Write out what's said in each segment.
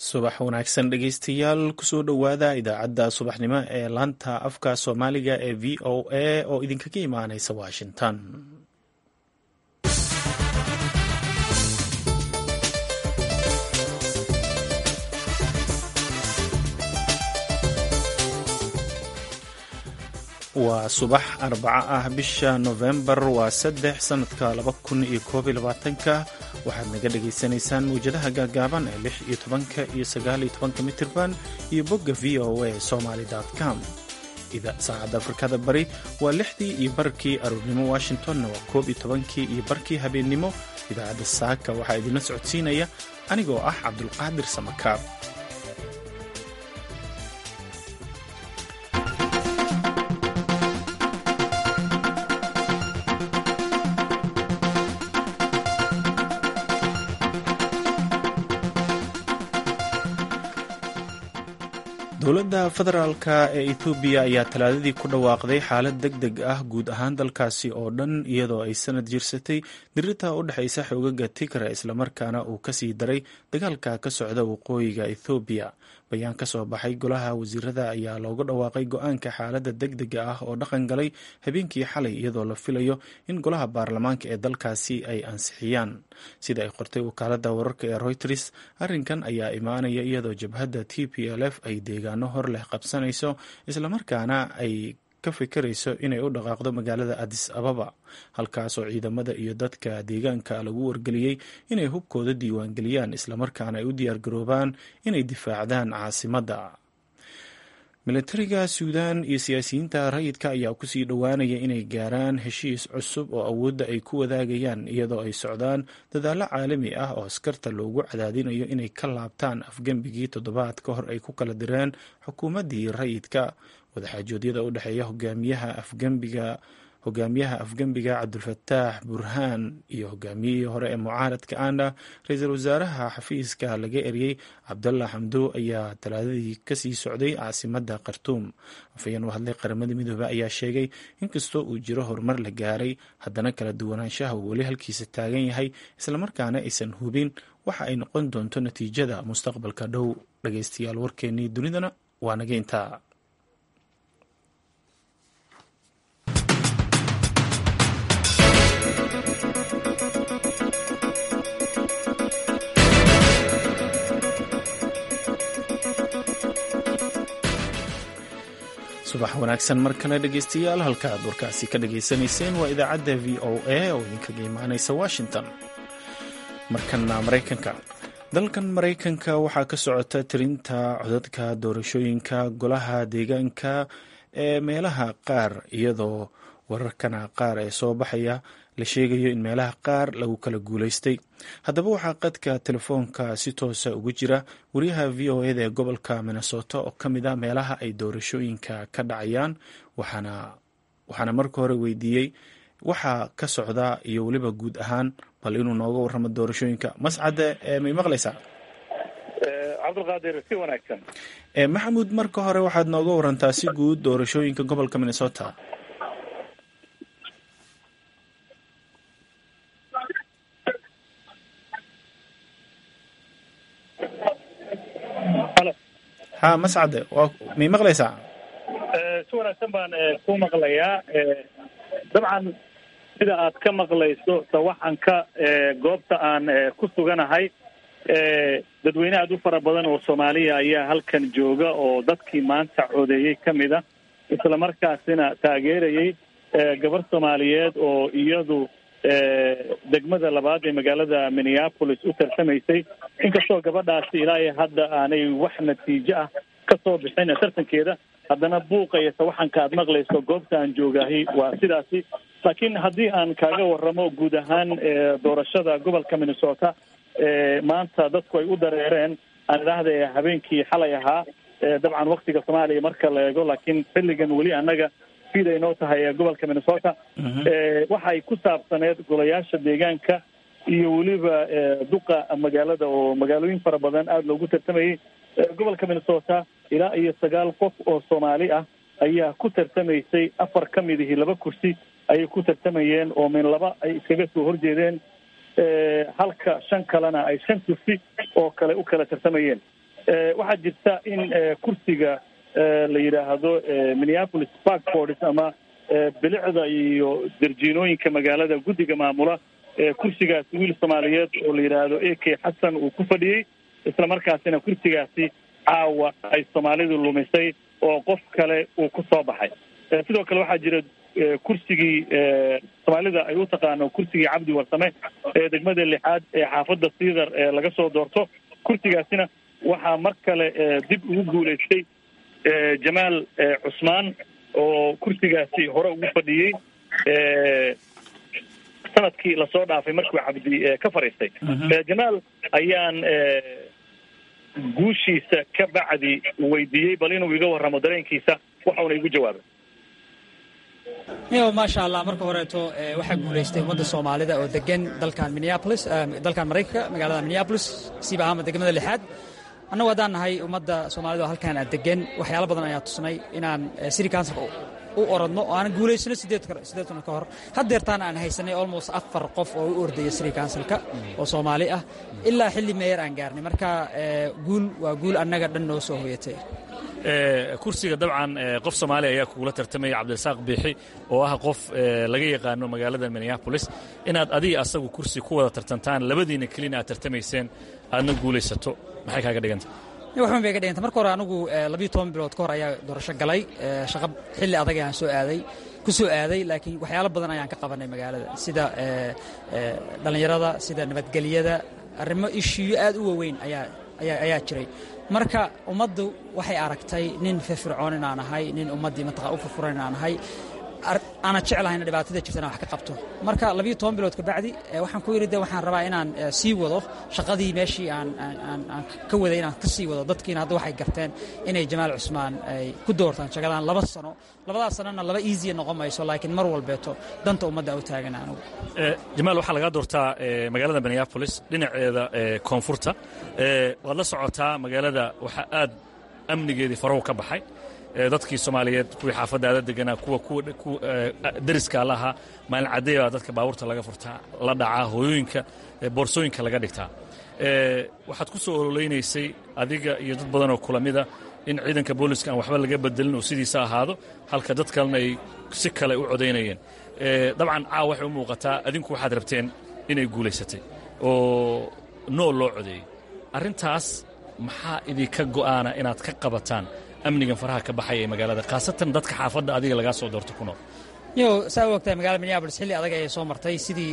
subax wanaagsan dhegeystayaal kusoo dhowaada idaacadda subaxnimo ee laanta afka soomaaliga ee v o a oo idinkaga imaaneysa washington waa subax arbaco ah bisha nofembar waa saddex sanadka laba kun iyo koob iyo labaatanka waxaad naga dhagaysanaysaan mawjadaha gaagaaban ee lix iyo tobanka iyo sagaal iyo tobanka mitirban iyo bogga v o a somaly com saacadda afrikada bari waa lixdii iyo barkii aroornimo washingtonna waa koob iyo tobankii iyo barkii habeennimo idaacadda saaka waxaa idinla socodsiinaya anigoo ah cabdulqaadir samakaab dowladda federaalka ee ethoobiya ayaa talaadadii ku dhawaaqday xaalad deg deg ah guud ahaan dalkaasi oo dhan iyadoo ay sanad jirsatay dirirta u dhexaysa xoogaga tigra islamarkaana uu kasii daray dagaalka ka socda waqooyiga ethoobiya bayaan ka soo baxay golaha wasiirada ayaa loogu dhawaaqay go-aanka xaaladda deg dega ah oo dhaqan galay habeenkii xalay iyadoo la filayo in golaha baarlamaanka ee dalkaasi ay ansixiyaan sida ay qortay wakaalada wararka ee reuters arrinkan ayaa imaanaya iyadoo jabhadda t p l f ay deegaano hor leh qabsanayso islamarkaana ay ka fikirayso inay u dhaqaaqdo magaalada adis ababa halkaasoo ciidamada iyo dadka deegaanka lagu wargeliyey inay hubkooda diiwaangeliyaan islamarkaana ay u diyaargaroobaan inay difaacdaan caasimadda militariga suudan iyo siyaasiyiinta rayidka ayaa kusii dhowaanaya inay gaaraan heshiis cusub oo awoodda ay ku wadaagayaan iyadoo ay socdaan dadaallo caalami ah oo askarta loogu cadaadinayo inay ka laabtaan afgembigii toddobaad ka hor ay ku kala direen xukuumaddii rayidka wadaxaajoodyada u dhexeeya hogaamiyaha afgembiga hogaamiyaha afgembiga cabdulfataax burhaan iyo hogaamiyihii hore ee mucaaradka ana ra-iisul wasaaraha xafiiska laga eriyey cabdalla xamdo ayaa talaadadii kasii socday caasimadda khartuum afayeen u hadlay qaramada midoobe ayaa sheegay inkastoo uu jiro horumar la gaaray haddana kala duwanaanshaha uu weli halkiisa taagan yahay islamarkaana aysan hubin waxa ay noqon doonto natiijada mustaqbalka dhow dhageystayaal warkeenii dunidana waa naga intaa subax wanaagsan mar kale dhegeystayaal halka aad warkaasi ka dhageysanayseen waa idaacadda v o a oo idinkaga imaaneysa washington markana maraykanka dalkan maraykanka waxaa ka socota tirinta codadka doorashooyinka golaha deegaanka ee meelaha qaar iyadoo wararkana qaar ee soo baxaya la sheegayo in meelaha qaar lagu kala guulaystay haddaba waxaa qadka telefoonka si toosa ugu jira wariyaha v o eda ee gobolka minnesota oo ka mid a meelaha ay doorashooyinka ka dhacayaan waxaana waxaana marka hore weydiiyey waxaa ka socda iyo weliba guud ahaan bal inuu nooga warramo doorashooyinka mascade may maqlaysaa cabdulqaadir si wanaagsan maxamuud marka hore waxaad nooga warantaa si guud doorashooyinka gobolka minnesota ha mascade waa may maqlaysaa si wanaagsan baan ku maqlayaa dabcan sida aad ka maqlayso sawaxanka goobta aan ku suganahay dadweyne aad u fara badan oo soomaaliya ayaa halkan jooga oo dadkii maanta codeeyey ka mid a islamarkaasina taageerayay gabar soomaaliyeed oo iyadu degmada labaad ee magaalada minneapolis u tartamaysay inkastoo gabadhaasi ilaa iyo hadda aanay wax natiijo ah ka soo bixin tartankeeda haddana buuqa iyo sawaxanka aad maqlayso goobta aan joogahay waa sidaasi laakiin haddii aan kaaga waramo guud ahaan doorashada gobolka minnesota maanta dadku ay u dareereen aan idhaahda habeenkii xalay ahaa dabcan waktiga soomaaliya marka la eego laakiin xilligan weli annaga fid ay noo tahay gobolka minnesota waxa ay ku saabsaneed golayaasha deegaanka iyo weliba duqa magaalada oo magaalooyin fara badan aada loogu tartamayay gobolka minnesota ilaa iyo sagaal qof oo soomaali ah ayaa ku tartamaysay afar ka mid ihi laba kursi ayay ku tartamayeen oo min laba ay iskaga soo horjeedeen halka shan kalena ay shan kursi oo kale u kala tartamayeen waxaa jirta in kursiga la yidhaahdo minneapolis parkfords ama bilicda iyo darjiinooyinka magaalada guddiga maamula kursigaasi wiil soomaaliyeed oo la yidhaahdo a k xasan uu ku fadhiyey isla markaasina kursigaasi caawa ay soomaalidu lumisay oo qof kale uu ku soo baxay sidoo kale waxaa jira kursigii soomaalida ay u taqaano kursigii cabdi warsame ee degmada lixaad ee xaafadda siidar ee laga soo doorto kursigaasina waxaa mar kale dib ugu guulaystay jamaal cusmaan oo kursigaasi hore ugu fadhiyey sanadkii lasoo dhaafay markuu cabdi ka fadhiistay jamaal ayaan guushiisa ka bacdi weydiiyey bal inuu iga warramo dareenkiisa waxauna igu jawaabay yo maasha allah marka horeeto waxaa guulaystay ummadda soomaalida oo degan dalkan minneapolis dalkan maraykanka magaalada minneapolis siiba ahaama degmada lixaad annagu haddaan nahay ummadda soomaalida oo halkaan aad degan waxyaalo badan ayaa tusnay inaan city councilka u orodno oo aanan guulaysano sideed kuna ka hor haddeertaan aan haysanay almost afar qof oo u ordaya city councilka oo soomaali ah ilaa xilli meeyar aan gaarnay marka guul waa guul annaga dhan noo soo hoyatay kursiga dabcan qof soomaaliya ayaa kugula tartamaya cabdirasaaq biixi oo ah qof laga yaqaano magaalada minneapolis inaad adiga asagu kursi ku wada tartantaan labadiina kelina aad tartamayseen aadna guulaysato maxay kaaga dhiganta waxban bay ga dhiganta marka hore anigu labiyo toban bilood ka hor ayaa doorasho galay shaqo xilli adag ayaan soo aaday ku soo aaday laakiin waxyaalo badan ayaan ka qabanay magaalada sida dhallinyarada sida nabadgelyada arrimo ishiyo aad u waaweyn ayaa ayaa jiray marka ummaddu waxay aragtay nin firfircoon inaan ahay nin ummaddii mataqaa u furfuran inaan ahay aana jeclahayna dhibaatada jirtana wax ka qabto marka labiyo toban bilood kabacdi waxaan ku yidhi de waxaan rabaa inaan sii wado shaqadii meeshii aan aan ka waday inaan ka sii wado dadkiina hadda waxay garteen inay jamaal cusmaan ay ku doortaan shaqadaan laba sano labadaas sanona laba easya noqon mayso laakiin mar walbeeto danta ummadda u taagan anigu jamaal waxaa lagaa doortaa magaalada minneapolis dhinaceeda koonfurta waad la socotaa magaalada waxaa aad amnigeedii farahu ka baxay dadkii soomaaliyeed kuwii xaafaddaada deganaa kuwa kuwa dariska lahaa maalin cadday baa dadka baabuurta laga furtaa la dhacaa hooyooyinka boorsooyinka laga dhigtaa waxaad ku soo ololeynaysay adiga iyo dad badanoo kula mida in ciidanka booliska aan waxba laga bedelin oo sidiisa ahaado halka dad kalena ay si kale u codaynayeen dabcan caawa waxay u muuqataa adinku waxaad rabteen inay guulaysatay oo nool loo codeeyey arrintaas maxaa idinka go'aana inaad ka qabataan amnigan faraha ka baxaya ee magaalada khaasatan dadka xaafadda adiga lagaa soo doorto ku nool yo saa u ogtahay magaalada minneapolis xilli adag ayay soo martay sidii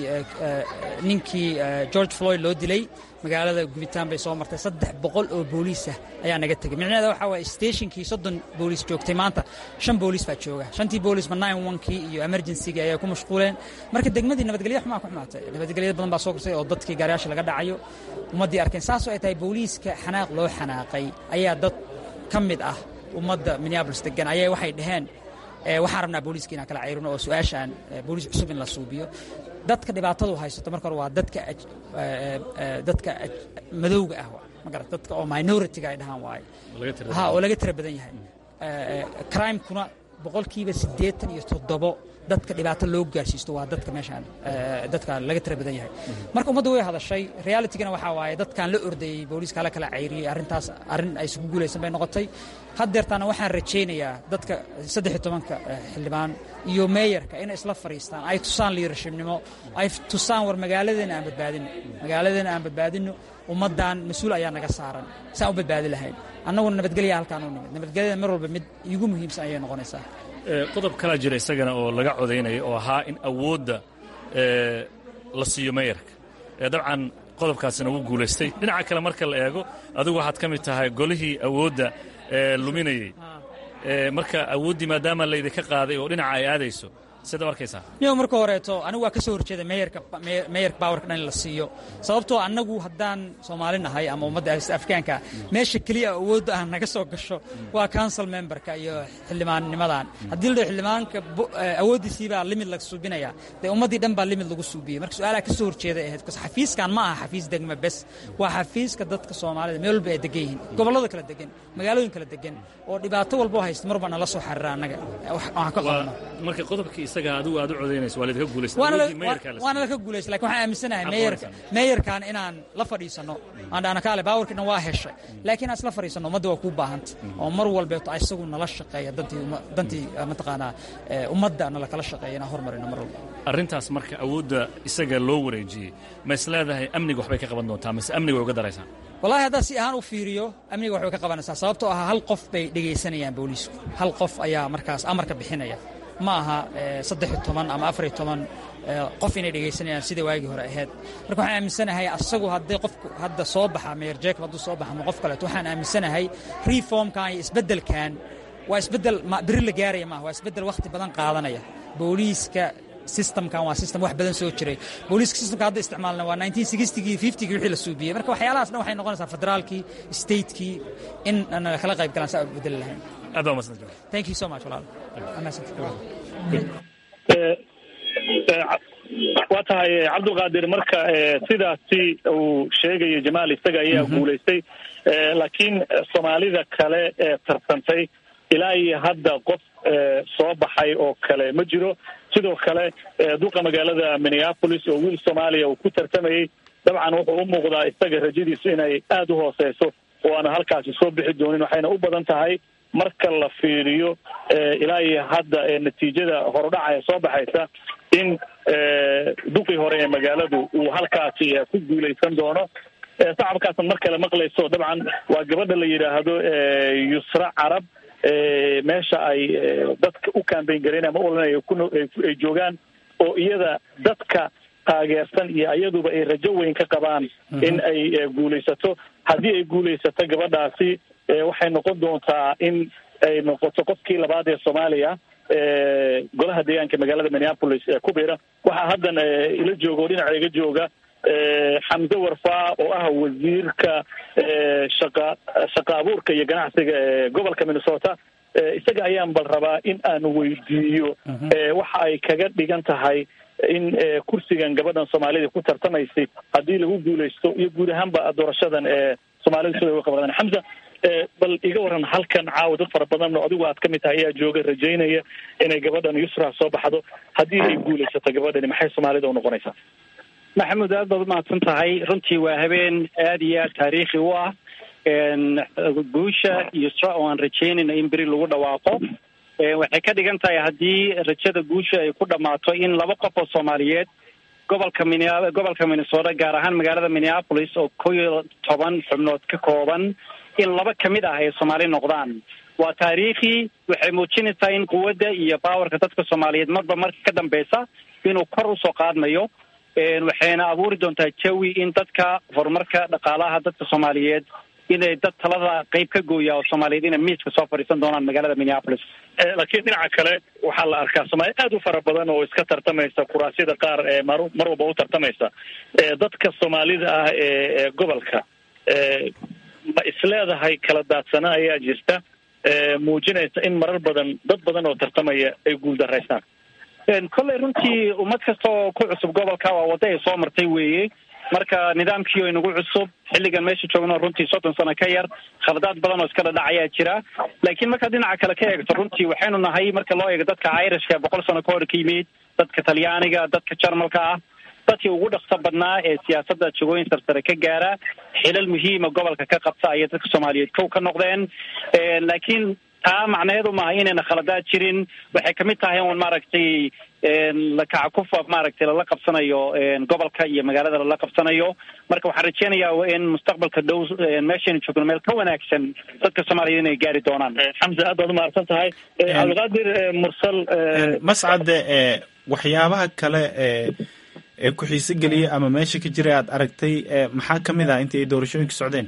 ninkii george floyd loo dilay magaalada gubitaan bay soo martay saddex boqol oo booliisah ayaa naga tegey micnaheeda waxaa waye stationkii soddon booliis joogtay maanta shan booliis baa jooga shantii booliisma nine onkii iyo emergencygii ayay ku mashquuleen marka degmadii nabadgelya xumaa ku xumaatay nabadgelyada badan baa soo korsay oo dadkii gaariyaasha laga dhacayo ummaddii arkeen saasoo ay tahay booliiska xanaaq loo xanaaqay ayaa dad ka mid ah ummadda minneabolis degan ayay waxay dhaheen waxaan rabnaa booliiska inaan kala cayrino oo su-aashaan booliis cusub in la suubiyo dadka dhibaatadu haysato marka hore waa dadka dadka madowga ah magarata dadka oo minority-ga ay dhahaan waaye ha oo laga tira badan yahay crimekuna boqolkiiba siddeetan iyo toddobo dadka dhibaato loo gaarsiisto waa dadka meeshaan dadka laga tira badan yahay marka ummadda way hadashay realitigana waxaa waaye dadkaan la ordayey booliiska la kala cayriyey arrintaas arrin ay isugu guulaysan bay noqotay haddeertaana waxaan rajaynayaa dadka saddex iyo tobanka xildhibaan iyo meeyarka inay isla fadhiistaan ay tusaan liirashibnimo ay tusaan war magaaladeena aan badbaadino magaaladeena aan badbaadino ummaddan mas-uul ayaa naga saaran saan u badbaadi lahayn annaguna nabadgelya halkaan u nimid nabadgelyada mar walba mid iigu muhiimsan ayay noqonaysaa qodob kalaa jira isagana oo laga codaynaya oo ahaa in awoodda la siiyo meeyarka dabcan qodobkaasina wuu guulaystay dhinaca kale marka la eego adigu waxaad ka mid tahay golihii awoodda luminayey marka awooddii maadaama laydinka qaaday oo dhinaca ay aadayso sida arkaysaa yo marka horeeto anigu waa ka soo horjeeda meeyarka meeyarka bawarka dhan in la siiyo sababtoo annagu haddaan soomaali nahay ama ummadda afgaanka meesha keliya awoodda ah naga soo gasho waa council memberka iyo xildhibaannimadan haddii la dhaho xildhibaanka awooddiisiibaa limid la suubinaya dee ummaddii dhan baa limid lagu suubiyey marka su-aalaha ka soo horjeeda ahayd bcause xafiiskan ma aha xafiis degma bes waa xafiiska dadka soomaalida meel walba ay degan yihiin gobollada kala degan magaalooyin kala degan oo dhibaato walboo haysta marba nala soo xariira annaga waxaan ka qabno marka qodobkii isaga adigu aad u codaynayso waa laydinka guulaysta waana laka guulaysta lakin waxaan aaminsanahay meeyarka meeyarkan inaan la fadhiisanno aan dhahno kaale baawarkiina waa heshay laakiin aan isla fadhiisanno ummadda waa kuu baahanta oo mar walbeeto isagu nala shaqeeya dantii dantii mataqaanaa ummadda nala kala shaqeeya inaan hormarino mar walba arrintaas marka awoodda isaga loo wareejiyey ma is leedahay amniga waxbay ka qaban doontaa mise amniga way uga daraysaa wallahi haddaan si ahaan u fiiriyo amniga waxbay ka qabanaysaa sababtoo ah hal qof bay dhegaysanayaan booliisku hal qof ayaa markaas amarka bixinaya ma aha saddex iyo toban ama afar iyo toban qof inay dhegaysanayaan sida waagii hore ahayd marka waxaan aaminsanahay asagu haddii qofku hadda soo baxa meyer jacob hadduu soo baxa ama qof kaleeto waxaan aaminsanahay reformkan iyo isbeddelkan waa isbeddel beri la gaaraya maaha waa isbeddel wakhti badan qaadanaya booliiska systemkan waa system wax badan soo jiray booliiska systemka hadda isticmaalna waa 1960gii 50gii wixii la suubiyey marka waxyaalahaas dhan waxay noqonaysaa federaalkii statekii in aan kala qayb galaan saa bedeli lahayn aad baa umadsanta thank you so much walaal waa tahay cabdulqaadir marka sidaasi uu sheegayo jamaal isaga ayaa guulaystay laakiin soomaalida kale ee tartantay ilaa iyo hadda qof soo baxay oo kale ma jiro sidoo kale duqa magaalada minneapolis oo wiil soomaaliya uu ku tartamayey dabcan wuxuu u muuqdaa isaga rajadiisu inay aada u hooseyso oo aana halkaasi soo bixi doonin waxayna u badan tahay marka la fiiriyo ilaa iyo hadda natiijada horudhaca ee soo baxaysa in duqii hore ee magaaladu uu halkaasi ku guulaysan doono sacabkaasan mar kale maqlayso dabcan waa gabadha la yidhaahdo yusra carab meesha ay dadka u kambayn gareen ama olanaya ay joogaan oo iyada dadka taageersan iyo iyaduba ay rajo weyn ka qabaan in ay guulaysato haddii ay guulaysato gabadhaasi waxay noqon doontaa in ay noqoto qofkii labaad ee soomaaliya golaha deegaanka magaalada minneapolis ee ku bira waxaa haddan ila jooga oo dhinaca iga jooga xamse warfaa oo ah wasiirka shaqa shaqa abuurka iyo ganacsiga ee gobolka minnesota isaga ayaan bal rabaa in aan weydiiyo waxa ay kaga dhigan tahay in kursigan gabadhan soomaalida ku tartamaysay haddii lagu guulaysto iyo guud ahaanba doorashadan ee soomaalida sida uga qabadaan xamsa bal iga waran halkan caawa dad fara badan oo adigu aad ka mid tahay ayaa jooga rajaynaya inay gabadhan yusra soo baxdo haddii ay guulaysato gabadhani maxay soomaalida u noqonaysaa maxamuud aad baad umahadsan tahay runtii waa habeen aada iyo aad taariikhi u ah guusha yusra oo aan rajaynayno in beri lagu dhawaaqo waxay ka dhigan tahay haddii rajada guusha ay ku dhammaato in laba qof oo soomaaliyeed gobolka min gobolka minnesota gaar ahaan magaalada minneapolis oo kow iyo toban xubnood ka kooban in laba ka mid ah ay soomaali noqdaan waa taariikhi waxay muujinaysaa in quwadda iyo baawarka dadka soomaaliyeed marba marka ka dambeysa inuu kor usoo qaadmayo waxayna abuuri doontaa jawi in dadka horumarka dhaqaalaha dadka soomaaliyeed inay dad talada qayb ka gooya oo soomaaliyeed inay miiska soo fadhiisan doonaan magaalada minneapolis laakiin dhinaca kale waxaa la arkaa soomaali aad u fara badan oo iska tartamaysa kuraasyada qaar ee mar mar walba u tartamaysa dadka soomaalida ah ee gobolka ma isleedahay kala daadsana ayaa jirta muujinaysa in marar badan dad badan oo tartamaya ay guuldaraysaan kolley runtii ummad kasta oo ku cusub gobolka waa waddo ay soo martay weeye marka nidaamkii oo inagu cusub xilligan meesha joogno runtii soddon sano ka yar khaladaad badan oo iska dhadhacayaa jira laakiin markaad dhinaca kale ka eegto runtii waxaynu nahay marka loo eego dadka irishka boqol sano ka hor ka yimid dadka talyaaniga dadka jarmalka ah dadkii ugu dhaqso badnaa ee siyaasadda jagooyin sarsare ka gaara xilal muhiima gobolka ka qabta ayay dadka soomaaliyeed kow ka noqdeen laakiin taa macnaheedu maaha inayna khaladaad jirin waxay kamid tahay un maaragtay lakaca kufa maaragtay lala qabsanayo gobolka iyo magaalada lala qabsanayo marka waxaan rajeynayaa in mustaqbalka dhow meeshaynu joogno meel ka wanaagsan dadka soomaaliyeed inay gaari doonaan xamse aad baad umahadsan tahay cabdiqaadir mursal mascade waxyaabaha kale ee ee ku xiise geliyay ama meesha ka jiray aad aragtay maxaa ka mid ah intii ay doorashooyinka socdeen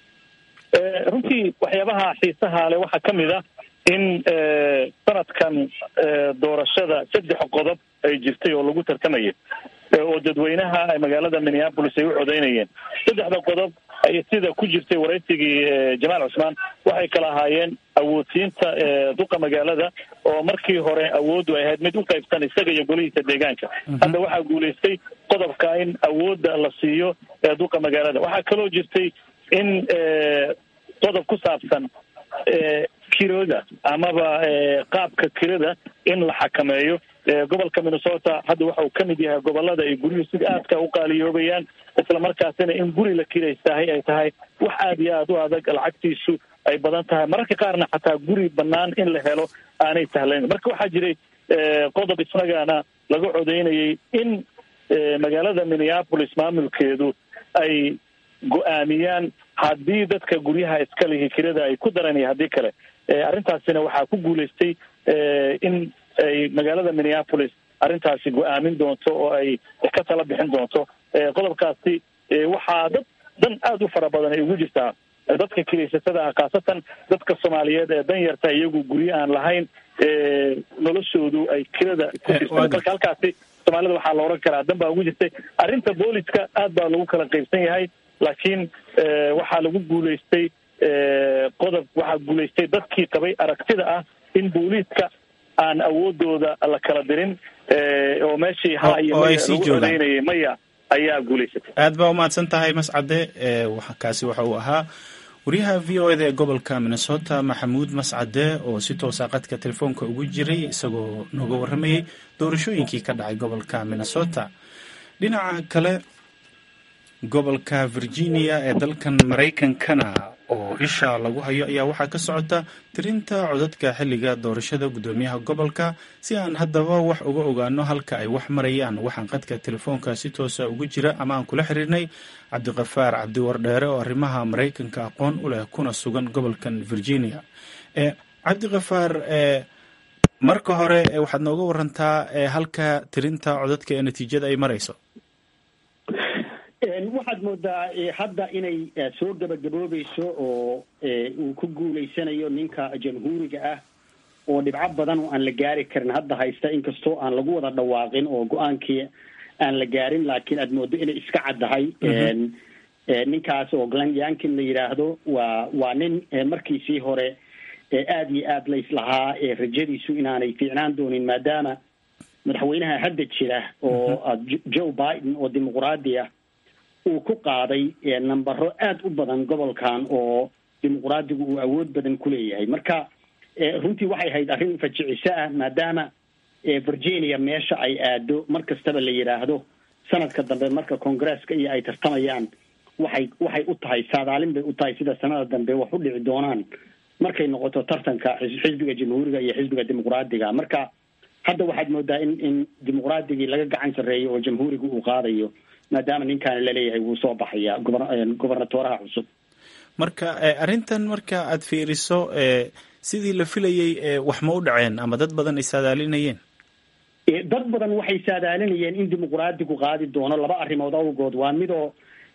runtii waxyaabaha xiisaha le waxaa ka mid ah in sanadkan doorashada saddex qodob ay jirtay oo lagu tartamayay oo dadweynaha magaalada minneapolis ay u codeynayeen saddexda qodob ay sida ku jirtay waraysigii jamaal cusmaan waxay kala ahaayeen awoodsiinta duqa magaalada oo markii hore awooddu ay ahayd mid u qaybsan isaga iyo golihiisa deegaanka hadda waxaa guulaystay qodobka in awoodda la siiyo duqa magaalada waxaa kaloo jirtay in qodob ku saabsan kirada amaba qaabka kirada in la xakameeyo gobolka minnesota hadda waxa uu ka mid yahay gobolada ay guryuhu sida aadka u qaaliyoobayaan islamarkaasina in guri la kiraystahay ay tahay wax aada iyo aada u adag lacagtiisu ay badan tahay mararka qaarna xataa guri banaan in la helo aanay sahlayn marka waxaa jiray qodob isagana laga codeynayay in magaalada minneapolis maamulkeedu ay go-aamiyaan haddii dadka guryaha iska lihi kirada ay ku daranaya haddii kale arrintaasina waxaa ku guulaystay in ay magaalada minneapolis arrintaasi go-aamin doonto oo ay ka tala bixin doonto qodobkaasi waxaa dad dan aada u fara badan ay ugu jirtaa dadka kiraysatada ah khaasatan dadka soomaaliyeed ee dan yarta iyagu guryo aan lahayn noloshoodu ay kirada ku jirta marka halkaasi soomaalida waxaa la oran karaa dan baa ugu jirtay arrinta booliska aad baa lagu kala qaybsan yahay laakiin waxaa lagu guulaystay qodob waxaa guulaystay dadkii qabay aragtida ah in booliiska aan awoodooda la kala dirin oo meeshii ha iyo maya lagu codeynayay maya ayaa guulaysatay aad baa umahadsan tahay mascade kaasi waxa uu ahaa wariyaha v o eda ee gobolka minnesota maxamuud mascade oo si toosa qadka telefoonka ugu jiray isagoo nooga warramayay doorashooyinkii ka dhacay gobolka minnesota dhinaca kale gobolka virginia ee dalkan maraykankana oo isha lagu hayo ayaa waxaa ka socota tirinta codadka xilliga doorashada guddoomiyaha gobolka si aan haddaba wax uga ogaano halka ay wax marayaan waxaan qadka telefoonka si toosa ugu jira ama aan kula xiriirnay cabdiqafaar cabdiwardheere oo arrimaha maraykanka aqoon u leh kuna sugan gobolkan virginia cabdiqafaar marka hore waxaad nooga warantaa halka tirinta codadka ee natiijada ay marayso waxaad moodaa hadda inay soo gabagaboobayso oo uu ku guulaysanayo ninka jamhuuriga ah oo dhibco badan oo aan la gaari karin hadda haysta inkastoo aan lagu wada dhawaaqin oo go-aankii aan la gaarin laakiin aad moodo inay iska caddahay ninkaas oo glen yankin la yidhaahdo waa waa nin markiisii hore aada iyo aad la islahaa rajadiisu inaanay fiicnaan doonin maadaama madaxweynaha hadda jira oo joe biden oo dimuquraadi ah uu ku qaaday nambaro aada u badan gobolkan oo dimuquraadigu uu awood badan ku leeyahay marka runtii waxay ahayd arrin fajiciso ah maadaama virginia meesha ay aado mar kastaba la yidhaahdo sanadka dambe marka congresska iyo ay tartamayaan waxay waxay u tahay saadaalin bay u tahay sida sanada dambe wax u dhici doonaan markay noqoto tartanka xisbiga jamhuuriga iyo xisbiga dimuquraadiga marka hadda waxaad moodaa in in dimuqraadigii laga gacan sarreeyo oo jamhuuriga uu qaadayo maadaama ninkaani laleeyahay wuu soo baxaya gobernatoraha cusub marka arrintan marka aad fiiriso sidii la filayey wax ma u dhaceen ama dad badan ay saadaalinayeen dad badan waxay saadaalinayeen in dimuqraadigu qaadi doono laba arrimood awgood waa midoo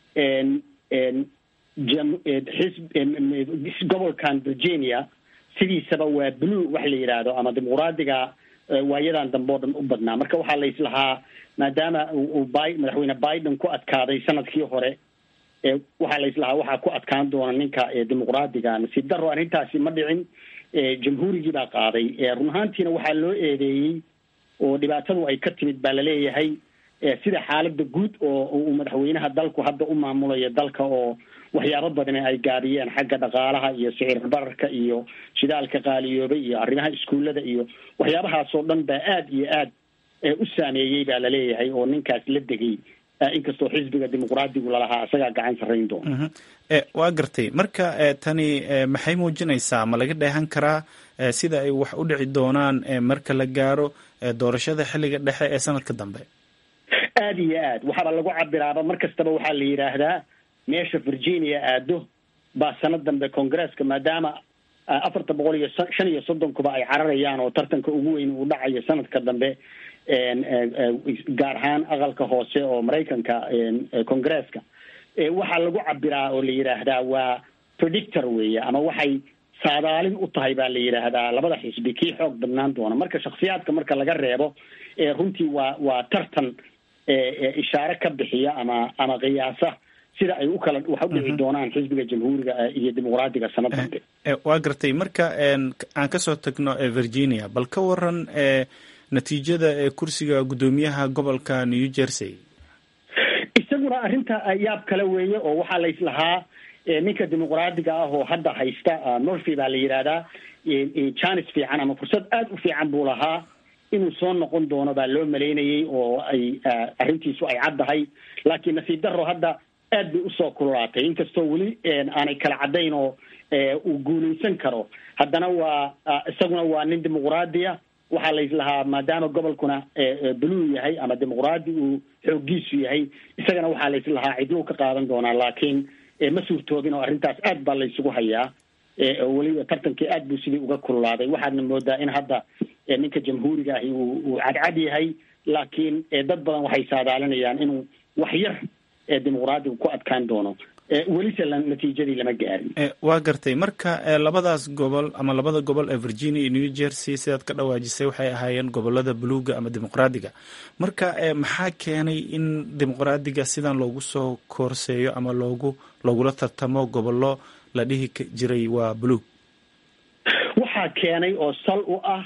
xisb gobolkan virginia sidiisaba waa blue wax la yidhaahdo ama dimuqraadiga waayadan dambe oo dhan u badnaa marka waxaa la islahaa maadaama uu bi madaxweyne biden ku adkaaday sanadkii hore waxaa la islahaa waxaa ku adkaan doona ninka dimuqraadiga nasiib daro arrintaasi ma dhicin jamhuurigii baa qaaday run ahaantiina waxaa loo eedeeyey oo dhibaatadu ay ka timid baa laleeyahay sida xaalada guud oo uu madaxweynaha dalku hadda u maamulayo dalka oo waxyaabo badan ay gaabiyeen xagga dhaqaalaha iyo sicir bararka iyo shidaalka qaaliyoobay iyo arrimaha iskuullada iyo waxyaabahaasoo dhan baa aada iyo aad u saameeyey baa laleeyahay oo ninkaas la degay inkastoo xisbiga dimuqraadigu lalahaa isagaa gacan sarrayn doona waa gartay marka tani maxay muujinaysaa ma laga dheehan karaa sida ay wax u dhici doonaan marka la gaaro doorashada xilliga dhexe ee sanadka dambe aada iyo aad waxaaba lagu cabiraaba mar kastaba waxaa la yidhaahdaa meesha virginia aado baa sanad dambe congresska maadaama afarta boqol iyo shan iyo soddonkuba ay cararayaan oo tartanka ugu weyn uu dhacayo sanadka dambe gaar ahaan aqalka hoose oo maraykanka congresska waxaa lagu cabiraa oo la yidhaahdaa waa predictor weeye ama waxay saadaalin u tahay baa la yidhaahdaa labada xisbi kii xoog badnaan doona marka shaksiyaadka marka laga reebo runtii waa waa tartan ishaare ka bixiya ama ama qiyaasa sida ay u kala wax u dhici doonaan xisbiga jamhuuriga iyo dimuqraadiga sanad dambe waa gartay marka aan kasoo tagno virginia bal ka waran natiijada ee kursiga guddoomiyaha gobolka new jersey isaguna arrinta yaab kale weeye oo waxaa la islahaa ninka dimuqraadiga ah oo hadda haysta murphy baa la yidhaahdaa janis fiican ama fursad aada u fiican buu lahaa inuu soo noqon doono baa loo malaynayay oo ay arrintiisu ay caddahay laakiin nasiib darro hadda aad bay usoo kululaatay inkastoo weli aanay kala caddayn oo uu guulaysan karo haddana waa isaguna waa nin dimuqraadiya waxaa laislahaa maadaama gobolkuna bluu yahay ama dimuqraadi uu xoogiisu yahay isagana waxaa laislahaa cidluu ka qaadan doonaa laakiin ma suurtoobin oo arrintaas aad baa laysugu hayaa weliba tartankii aad buu sidii uga kululaaday waxaadna moodaa in hadda ninka jamhuuriga ahi uu cadcad yahay laakiin dad badan waxay saadaalinayaan inuu wax yar dimuqraadigu ku adkaan doono welise natiijadii lama gaarin waa gartay marka labadaas gobol ama labada gobol ee virginia iyo new jersey sidaad ka dhawaajisay waxay ahaayeen gobolada buluuga ama dimuqraadiga marka maxaa keenay in dimuqraadiga sidan loogu soo koorseeyo ama loogu loogula tartamo gobollo la dhihi jiray waa buluug waxaa keenay oo sal u ah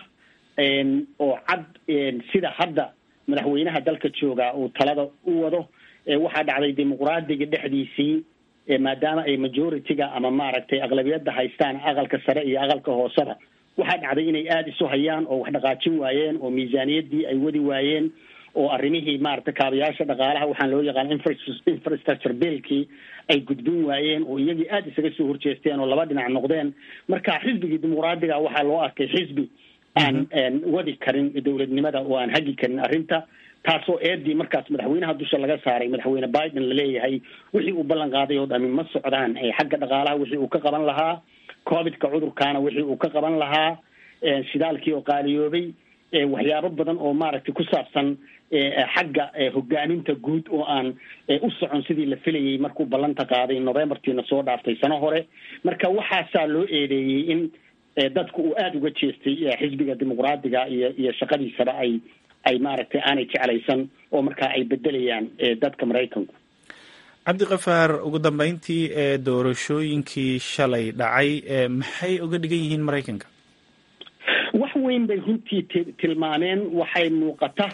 oo cad sida hadda madaxweynaha dalka joogaa uu talada u wado waxaa dhacday dimuqraadiga dhexdiisii maadaama ay majority-ga ama maaragtay aqlabiyadda haystaan aqalka sare iyo aqalka hooseba waxaa dhacday inay aada isu hayaan oo wax dhaqaajin waayeen oo miisaaniyaddii ay wadi waayeen oo arrimihii maaragtay kaabayaasha dhaqaalaha waxaan loo yaqaan infrastructure billkii ay gudbin waayeen oo iyagii aada isaga soo horjeesteen oo laba dhinac noqdeen marka xisbigii dimuqraadiga waxaa loo arkay xisbi aan wadi karin dowladnimada oo aan hagi karin arrinta taasoo eedii markaas madaxweynaha dusha laga saaray madaxweyne biden laleeyahay wixii uu ballan qaaday oo dhami ma socdaan xagga dhaqaalaha wixii uu ka qaban lahaa covidka cudurkaana wixii uu ka qaban lahaa shidaalkii oo qaaliyoobay waxyaabo badan oo maaragtay ku saabsan xagga hogaaminta guud oo aan u socon sidii la filayay markuu ballanta qaaday novembertiina soo dhaaftay sano hore marka waxaasaa loo eedeeyey in dadku uu aada uga jeestay xisbiga dimuqraadiga iyo iyo shaqadiisaba ay ay maaragtay aanay jeclaysan oo markaa ay bedelayaan dadka maraykanku cabdikafaar ugu dambeyntii ee doorashooyinkii shalay dhacay maxay uga dhigan yihiin maraykanka wax weyn bay runtii tilmaameen waxay muuqata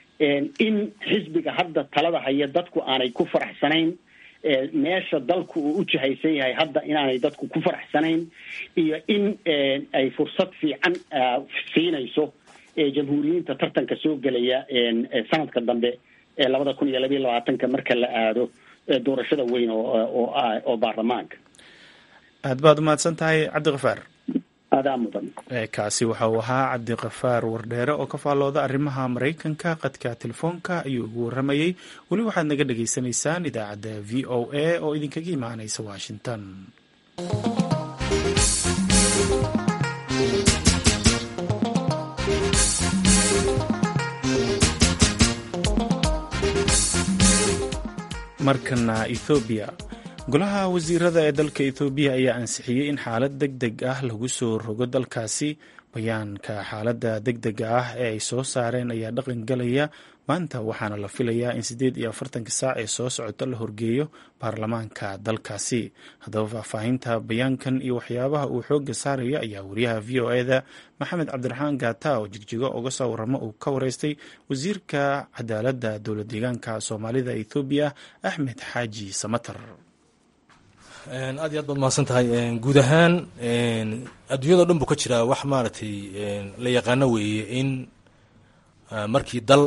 in xisbiga hadda talada haya dadku aanay ku faraxsanayn meesha dalku uu u jihaysan yahay hadda inaanay dadku ku faraxsanayn iyo in ay fursad fiican siinayso jamhuuriyiinta tartanka soo gelaya sanadka dambe ee labada kun iyo labayo labaatanka marka la aado doorashada weyn oo oo baarlamaanka aad baad umahadsan tahay cabdikafaar adaa mudan kaasi waxa uu ahaa cabdikafaar wardheere oo ka faallooda arrimaha maraykanka qadka telefoonka ayuu ugu waramayey weli waxaad naga dhagaysanaysaan idaacadda v o a oo idinkaga imaanaysa washington markana ethoobiya golaha wasiirada ee dalka ethoobiya ayaa ansixiyey in xaalad deg deg ah lagu soo rogo dalkaasi bayaanka xaaladda deg dega ah ee ay soo saareen ayaa dhaqan galaya maanta waxaana la filayaa in siddeed iyo afartanka saac ee soo socota la horgeeyo baarlamaanka dalkaasi haddaba faahfaahinta bayaankan iyo waxyaabaha uu xoogga saaraya ayaa wariyaha v o e da maxamed cabdiraxmaan gaata oo jigjigo uga soo waramo uu ka wareystay wasiirka cadaaladda dowlad deegaanka soomaalida ethoobiya axmed xaaji samatar aad iyo aad baad mahadsan tahay guud ahaan adduunyado dhan buu ka jiraa wax maaragtay la yaqaano weeye in markii dal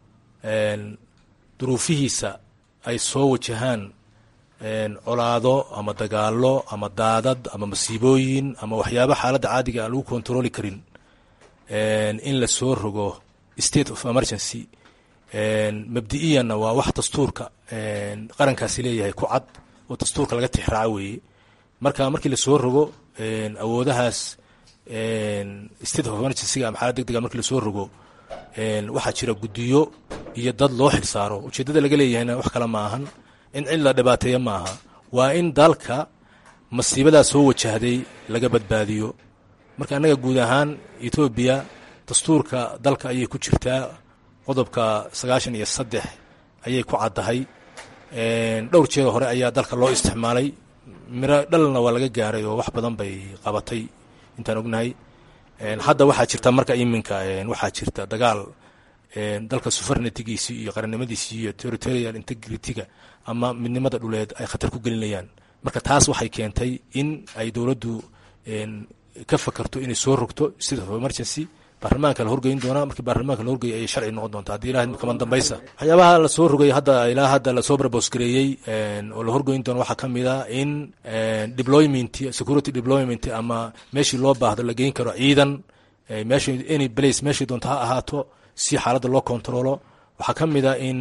duruufihiisa ay soo wajahaan colaado ama dagaalo ama daadad ama masiibooyin ama waxyaaba xaaladda caadiga aan lagu kontarooli karin in la soo rogo state of emergency mabdi'iyanna waa wax dastuurka qarankaasi leeyahay ku cad oo dastuurka laga tixraaco weeye marka markii lasoo rogo awoodahaas state of emergencyga ama xaalad deg dega markii lasoo rogo waxaa jira guddiyo iyo dad loo xilsaaro ujeeddada laga leeyahayna wax kale ma ahan in cid la dhibaateeya maaha waa in dalka masiibadaa soo wajahday laga badbaadiyo marka annaga guud ahaan etoobiya dastuurka dalka ayay ku jirtaa qodobka sagaashan iyo saddex ayay ku caddahay dhowr jeeda hore ayaa dalka loo isticmaalay miro dhalna waa laga gaaray oo wax badan bay qabatay intaan ognahay hadda waxaa jirta marka iminka waxaa jirta dagaal dalka suvernitygiisi iyo qarannimadiisi iyo territorial integrityga ama midnimada dhuleed ay khatar ku gelinayaan marka taas waxay keentay in ay dowladdu ka fakarto inay soo rogto state of emergency baarlamaanka la horgeyn doonaa markii baarlamaanka la horgeeyay ayay sharci noqon doontaa haddii ilahay kaman dambaysa waxyaabaha lasoo rogay hadda ilaa hadda lasoo barbosgareeyey oo la horgeyn doono waxaa ka mid a in deployment security deployment ama meeshii loo baahdo la geyn karo ciidan meesha any place meeshii doonto ha ahaato si xaaladda loo controlo waxaa ka mid a in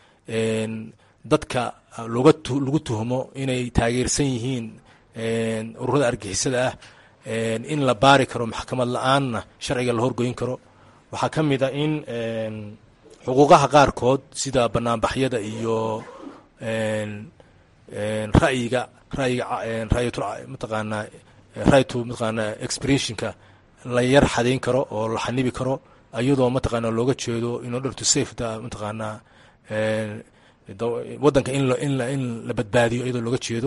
dadka loga lagu tuhmo inay taageersan yihiin ururada argixisada ah in la baari karo maxkamad la-aanna sharciga la horgoyn karo waxaa ka mid a in xuquuqaha qaarkood sida banaanbaxyada iyo ra'yiga rayiga raytul mataqaanaa raytu mataqaanaa expressionka la yar xadayn karo oo la xanibi karo iyadoo mataqaanaa looga jeedo in order to safe da mataqaanaa waddanka in in in la badbaadiyo iyadoo looga jeedo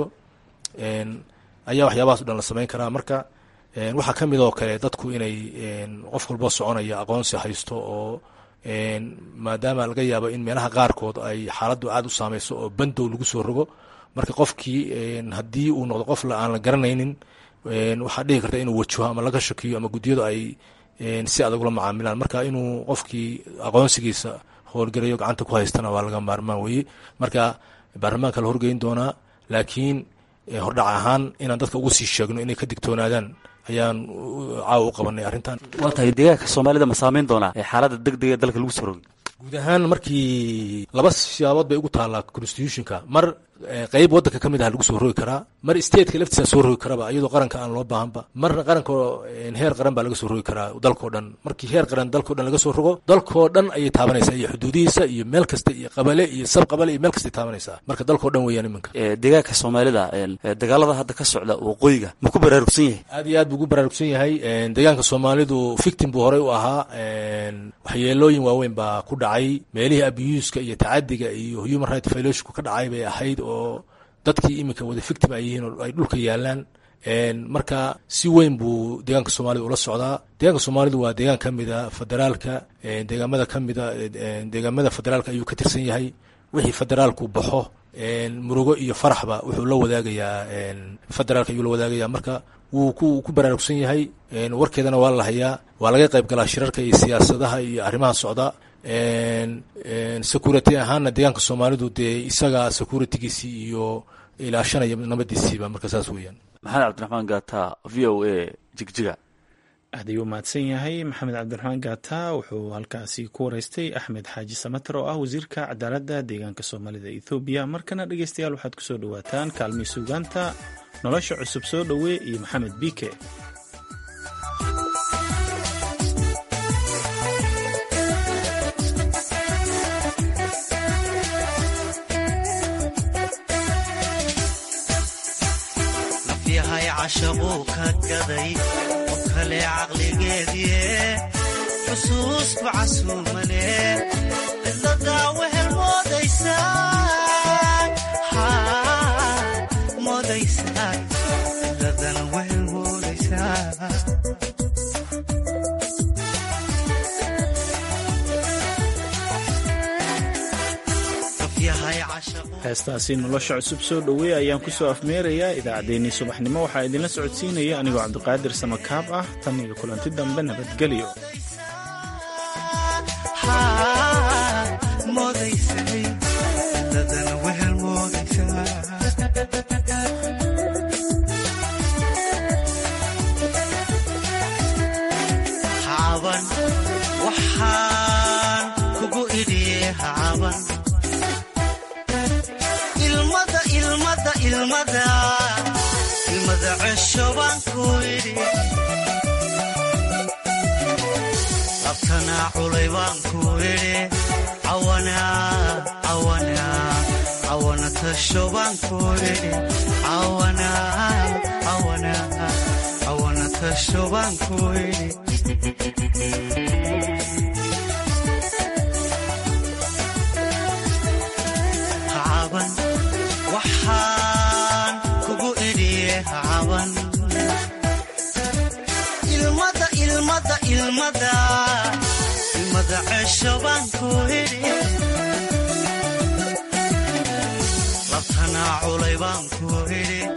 ayaa waxyaabahaas o dhan la samayn karaa marka waxaa ka mid oo kale dadku inay qof walboo soconaya aqoonsi haysto oo maadaama laga yaabo in meelaha qaarkood ay xaaladdu aad u saameyso oo bandow lagu soo rogo marka qofkii haddii uu noqdo qof aan la garanaynin waxaa dhihi karta inuu wajaho ama laga shakiyo ama guddiyadu ay si adag ula macaamilaan marka inuu qofkii aqoonsigiisa howlgarayo gacanta ku haystana waa laga maarmaan weye marka baarlamaanka la horgeyn doonaa laakiin hordhac ahaan inaan dadka ugu sii sheegno inay ka digtoonaadaan ayaan caawa u qabanay arrintan waa tahay deegaanka soomaalida ma saameyn doonaa ee xaaladda deg dega dalka lagu soo rogay guud ahaan markii laba siyaabood bay ugu taallaa constitutionka mar qeyb waddanka ka mid ah lagu soo rogi karaa mar stateka laftiisa soo rogi karaba iyadoo qaranka aan loo baahanba marna qaranka heer qaran baa laga soo rogi karaa dalkao dhan markii heer qaran dalkao dhan laga soo rogo dalkoo dhan ayay taabanaysaa iyo xuduudihiisa iyo meel kasta iyo qabale iyo sab qabale iyo meel kastay taabanaysaa marka dalkao dhan weeyaan iminka deegaanka soomaalida dagaalada hadda ka socda waqooyiga ma ku baraarugsan yahay aad iyo aad buu ugu baraarugsan yahay deegaanka soomaalidu victim buu horey u ahaa waxyeelooyin waaweyn baa ku dhacay meelihii abuuska iyo tacadiga iyo human right violationku ka dhacay bay ahayd oo dadkii iminka wada victim ay yihiin oo ay dhulka yaalaan marka si weyn buu deegaanka soomaalida ula socdaa deegaanka soomaalidu waa deegaan ka mida federaalka deegaamada ka mida deegaamada federaalka ayuu ka tirsan yahay wixii federaalku baxo murugo iyo faraxba wuxuu la wadaagayaa federaalka ayuu la wadaagayaa marka wuu ku ku baraarugsan yahay warkeedana waa la hayaa waa laga qayb galaa shirarka iyo siyaasadaha iyo arrimaha socda security ahaanna deegaanka soomaalidu dee isaga securitygiisii iyo ilaashanaya nabadiisiiba marka saas weeyaan maxamed cabdiraxmaan gaata v o a jigjiga aad ayuu mahadsan yahay maxamed cabdiraxmaan gaata wuxuu halkaasi ku wareystay axmed xaaji samater oo ah wasiirka cadaaladda deegaanka soomaalida ethoobiya markana dhegeystayaal waxaad kusoo dhawaataan kaalmii suugaanta nolosha cusub soo dhowee iyo maxamed biike cashaquu ka gaday qof kale caqligeedie xusuusku casuumane cidladaa wehel moodaysaa cidladana wehel moodaysaa heestaasi nolosha cusub soo dhoweey ayaan ku soo afmeerayaa idaacaddeenii subaxnimo waxaa idinla socodsiinaya anigoo cabdiqaadir samakaab ah tan iyo kulanti dambe nabadgelyo ilmada cesho baan ku idhi labtanaa culay baan ku idhi cawana tasho baan ku idhi cawana tasho baan ku idhi ilmada ilmada ilmada ilmada cesho baan ku idhi labtanaa culay baan ku idhi